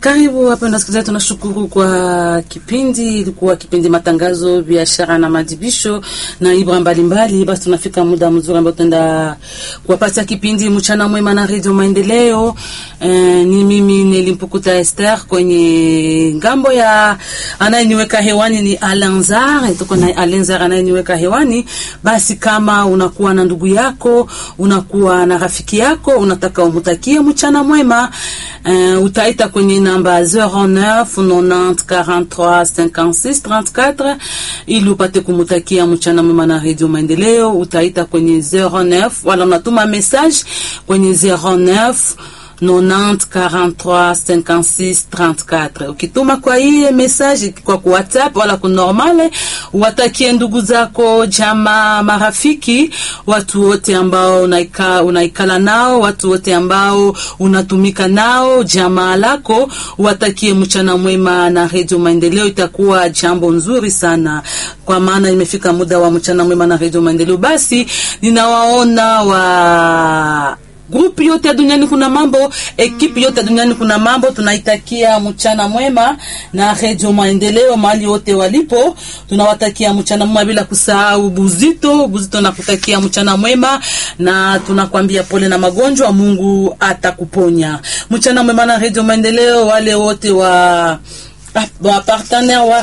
Karibu wapenda wasikilizaji, tunashukuru kwa kipindi. Ilikuwa kipindi matangazo, biashara na madibisho na ibra mbalimbali. Basi tunafika muda mzuri ambao tunaenda kuwapatia kipindi mchana mwema na redio Maendeleo. Eh, ni mimi Nelimpukuta Esther, kwenye ngambo ya anayeniweka hewani ni Alanzar, tuko na Alanzar anayeniweka hewani. Basi kama unakuwa na ndugu yako, unakuwa na rafiki yako, unataka umutakie mchana mwema, eh, utaita kwenye namba 09 90 43 56 34 ili upate kumutakia mchana mwema na redio Maendeleo. Utaita kwenye 09 wala unatuma message kwenye 09 90 43 56 34. Ukituma kwa hii message kwa ku WhatsApp wala ku normale, watakie ndugu zako, jamaa, marafiki, watu wote ambao unaika, unaikala nao, watu wote ambao unatumika nao, jamaa lako, watakie mchana mwema na Radio Maendeleo. Itakuwa jambo nzuri sana, kwa maana imefika muda wa mchana mwema na Radio Maendeleo. Basi ninawaona wa grupu yote duniani kuna mambo, ekipi yote duniani kuna mambo. Tunaitakia mchana mwema na redio Maendeleo mahali wote walipo, tunawatakia mchana mwema bila kusahau Buzito. Buzito nakutakia mchana mwema na tunakwambia pole na magonjwa, Mungu atakuponya. Mchana mwema na redio Maendeleo, wale wote wa wa partenaire wa